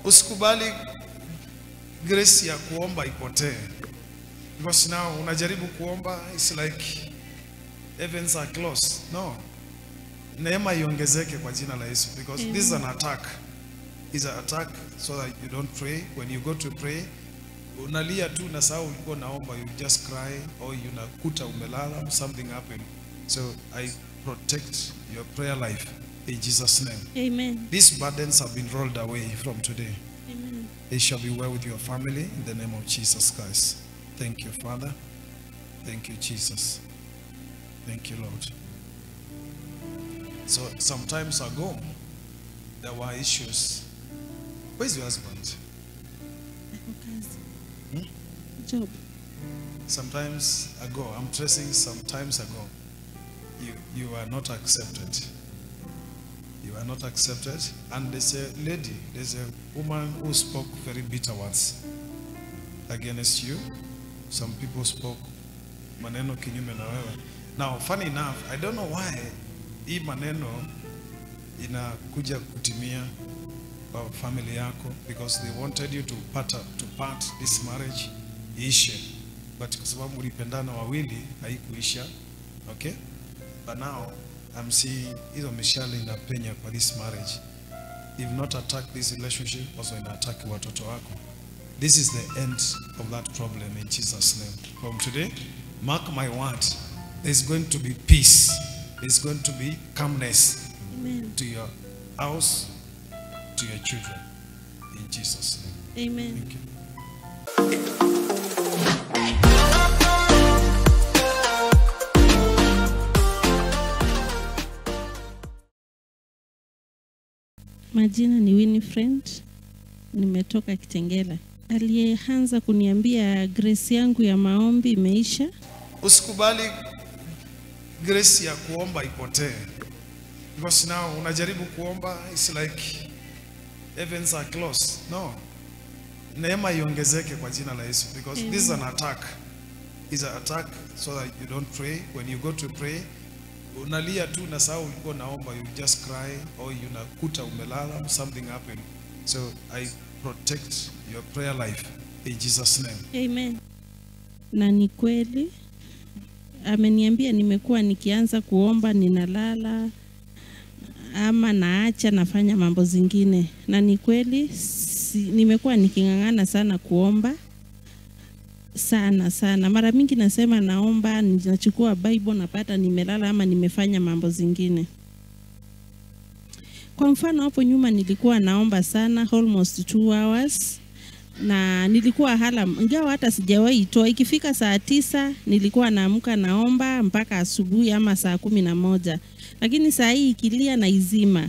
Usikubali grace ya kuomba ipotee, because now unajaribu kuomba, it's like heavens are closed. No, neema iongezeke kwa jina la Yesu, because this is an attack. It's an attack so that you don't pray. When you go to pray, unalia tu na saa ulikuwa naomba, you just cry or unakuta umelala, something happened. So I protect your prayer life in Jesus' name. Amen. These burdens have been rolled away from today. Amen. It shall be well with your family in the name of Jesus Christ. Thank you, Father. Thank you, Jesus. Thank you, Lord. So, some times ago, there were issues. Where's your husband? Ako kazi. Hmm? Job. Sometimes ago, I'm tracing some times ago, you, you are not accepted. You are not accepted. And there's a lady, there's a woman who spoke very bitter words against you. Some people spoke maneno kinyume na wewe. Now, funny enough, I don't know why hii maneno inakuja kutimia kwa family yako because they wanted you to part, to part this marriage iishe, but kwa sababu ulipendana wawili haikuisha. Okay, but now I'm seeing hizo mishale inapenya kwa this marriage. If not attack this relationship, also ina attack watoto wako. This is the end of that problem in Jesus' name. From today, mark my word, there's going to be peace. There's going to be calmness Amen. to your house, to your children. In Jesus' name. Amen. Thank you. Majina ni Winifred, nimetoka Kitengela. Aliyeanza kuniambia grace yangu ya maombi imeisha. Usikubali grace ya kuomba ipotee. Because now unajaribu kuomba, it's like heavens are closed. No. Neema iongezeke kwa jina la Yesu because this is an attack. It's an attack so that you don't pray. When you go to pray, unalia tu na saa ulikuwa naomba, you just cry or unakuta umelala, something happened. So I protect your prayer life in Jesus name. Amen. Na ni kweli ameniambia nimekuwa nikianza kuomba ninalala ama naacha nafanya mambo zingine, na ni kweli si, nimekuwa niking'ang'ana sana kuomba sana sana. Mara mingi nasema naomba, ninachukua Bible napata nimelala ama nimefanya mambo zingine. Kwa mfano hapo nyuma nilikuwa naomba sana almost two hours na nilikuwa halam, ingawa hata sijawahi itoa. Ikifika saa tisa nilikuwa naamka naomba mpaka asubuhi ama saa kumi na moja, lakini saa hii ikilia na izima,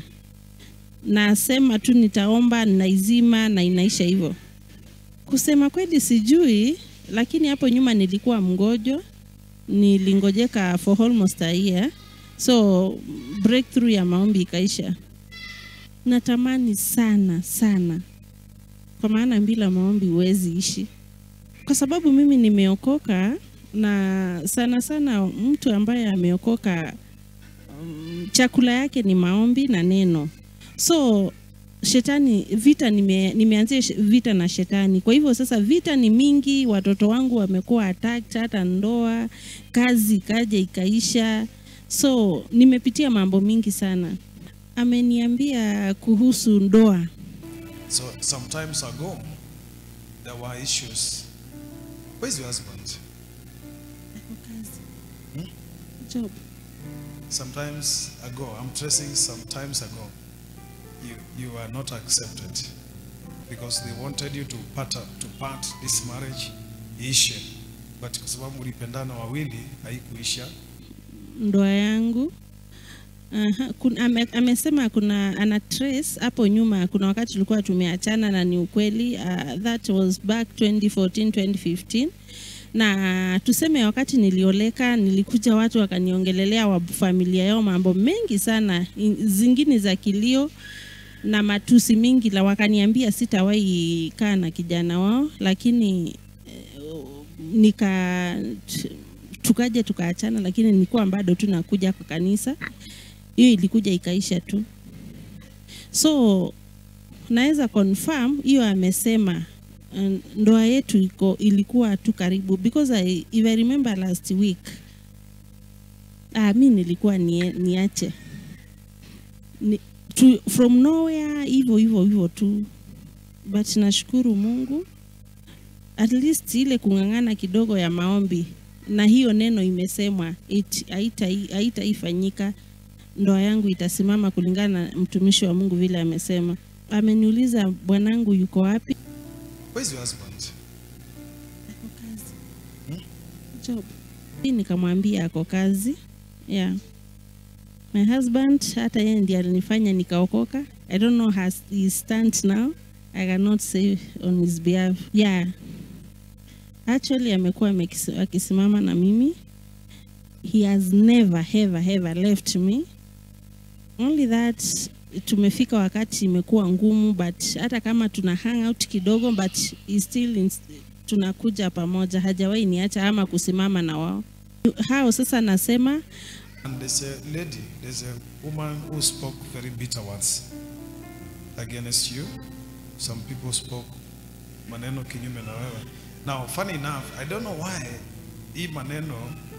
nasema tu nitaomba, naizima na inaisha hivyo. Kusema kweli sijui, lakini hapo nyuma nilikuwa mgojo, nilingojeka for almost a year, so breakthrough ya maombi ikaisha. Natamani sana sana kwa maana bila maombi huwezi ishi, kwa sababu mimi nimeokoka, na sana sana mtu ambaye ameokoka um, chakula yake ni maombi na neno. So shetani vita, nime, nimeanzia sh- vita na shetani. Kwa hivyo sasa vita ni mingi, watoto wangu wamekuwa attacked, hata ndoa, kazi ikaja ikaisha, so nimepitia mambo mingi sana. Ameniambia kuhusu ndoa So sometimes ago, there were issues. Where's your husband? Ako kazi. Hmm? Job. Sometimes ago, I'm tracing sometimes ago, you, you are not accepted because they wanted you to part, to part this marriage iishe, but kwa sababu ulipendana wawili haikuisha. ndoa yangu Aha, kun, ame, amesema kuna ana trace hapo nyuma kuna wakati tulikuwa tumeachana na ni ukweli uh, that was back 2014 2015 na tuseme wakati nilioleka nilikuja watu wakaniongelelea wa familia yao mambo mengi sana in- zingine za kilio na matusi mingi la wakaniambia sitawahi kaa na kijana wao lakini eh, nika t- tukaja tukaachana lakini nilikuwa bado tu nakuja kwa kanisa hiyo ilikuja ikaisha tu so naweza confirm hiyo amesema uh, ndoa yetu iko ilikuwa tu karibu because I, if I remember last week ah, mi nilikuwa nie, niache ni, tu, from nowhere hivyo hivyo hivyo tu but nashukuru Mungu at least ile kung'ang'ana kidogo ya maombi na hiyo neno imesemwa it- haita- haitaifanyika ndoa yangu itasimama kulingana na mtumishi wa Mungu vile amesema. Ameniuliza bwanangu yuko wapi? Where's your husband? Ako kazi. Job. Hii nikamwambia ako kazi. Yeah. My husband hata yeye ndiye alinifanya nikaokoka. I don't know how he stands now. I cannot say on his behalf. Yeah. Actually amekuwa amekis- akisimama na mimi. He has never ever ever left me. Only that tumefika wakati imekuwa ngumu but hata kama tuna hang out kidogo but he still in, tunakuja pamoja hajawahi niacha ama kusimama na wao hao sasa nasema And there's a lady, there's a woman who spoke very bitter words against you. Some people spoke maneno kinyume na wewe. Now, funny enough, I don't know why hii maneno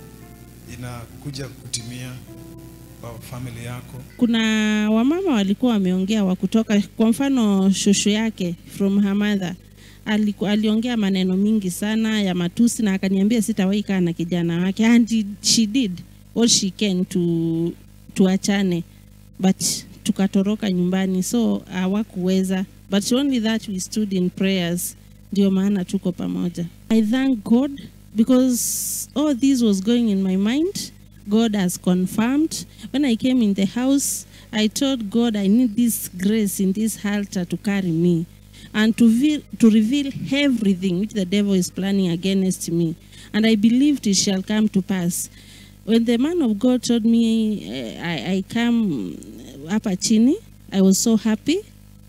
inakuja kutimia kwa family yako. kuna wamama walikuwa wameongea wa kutoka kwa mfano shushu yake from her mother aliku, aliongea maneno mingi sana ya matusi na akaniambia sitawahi kaa na kijana wake and he- she did all she can to tuachane but tukatoroka nyumbani so hawakuweza but only that we stood in prayers ndio maana tuko pamoja i thank god because all this was going in my mind god has confirmed when i came in the house i told god i need this grace in this altar to carry me and to, ve- to reveal everything which the devil is planning against me and i believed it shall come to pass when the man of god told me eh, I, I come hapa chini i was so happy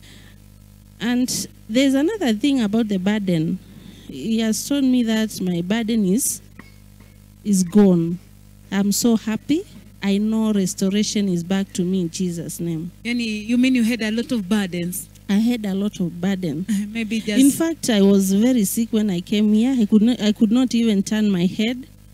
and there's another thing about the burden he has told me that my burden is is gone i'm so happy i know restoration is back to me in jesus name Yani, you mean you had a lot of burdens? i had a lot of burden Maybe just in fact i was very sick when i came here i could not i could not even turn my head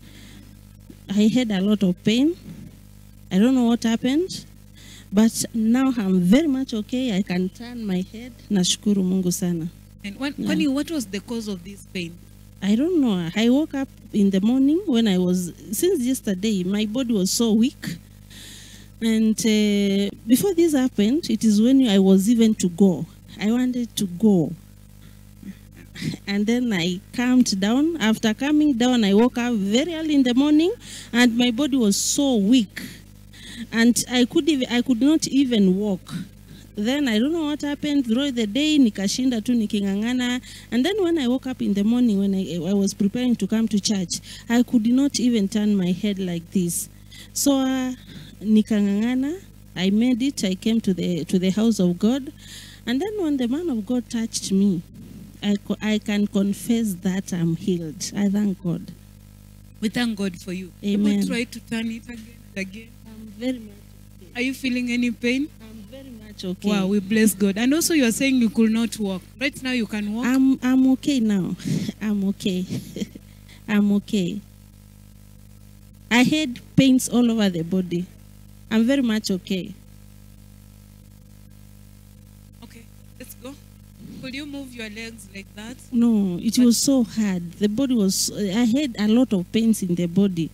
i had a lot of pain i don't know what happened but now i'm very much okay i can turn my head nashukuru mungu sana And when, Yeah. when you, what was the cause of this pain? I don't know. I woke up in the morning when I was, since yesterday, my body was so weak. And uh, before this happened, it is when I was even to go. I wanted to go. And then I calmed down. After calming down, I woke up very early in the morning and my body was so weak. And I could, even, I could not even walk then i don't know what happened throughout the day nikashinda tu niking'ang'ana and then when i woke up in the morning when I, I was preparing to come to church i could not even turn my head like this so uh, nikang'ang'ana i made it i came to the to the house of god and then when the man of god touched me i, co- I can confess that i'm healed i thank god We thank God for you. Amen. People try to turn it again and again. i'm very much Are you feeling any pain? i'm very much okay Wow, we bless God. And also, you are saying you could not walk. Right now, you can walk. I'm I'm okay now. I'm okay. I'm okay. I had pains all over the body. I'm very much okay. Okay, let's go. Could you move your legs like that? No, it was so hard. The body was. I had a lot of pains in the body.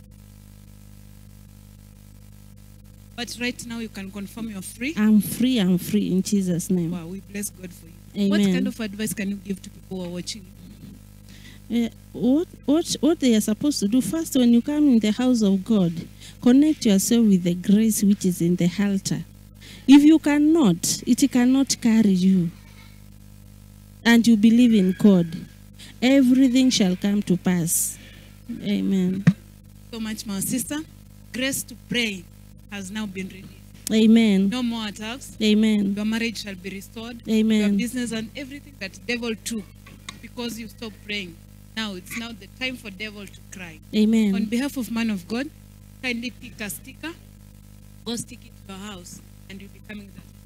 But right now, you can confirm you're free. I'm free. I'm free in Jesus' name. Wow, we bless God for you. What Amen. kind of advice can you give to people who are watching? Uh, what what what they are supposed to do first when you come in the house of God, connect yourself with the grace which is in the altar. If you cannot, it cannot carry you. And you believe in God, everything shall come to pass. Amen. So much, my sister. Grace to pray has now been released. Amen. No more attacks. Amen. Your marriage shall be restored. Your Amen. business and everything that devil took because you stopped praying. Now it's now the time for devil to cry. On Amen. behalf of man of God, kindly pick a sticker, go stick it to your house, and you'll be coming that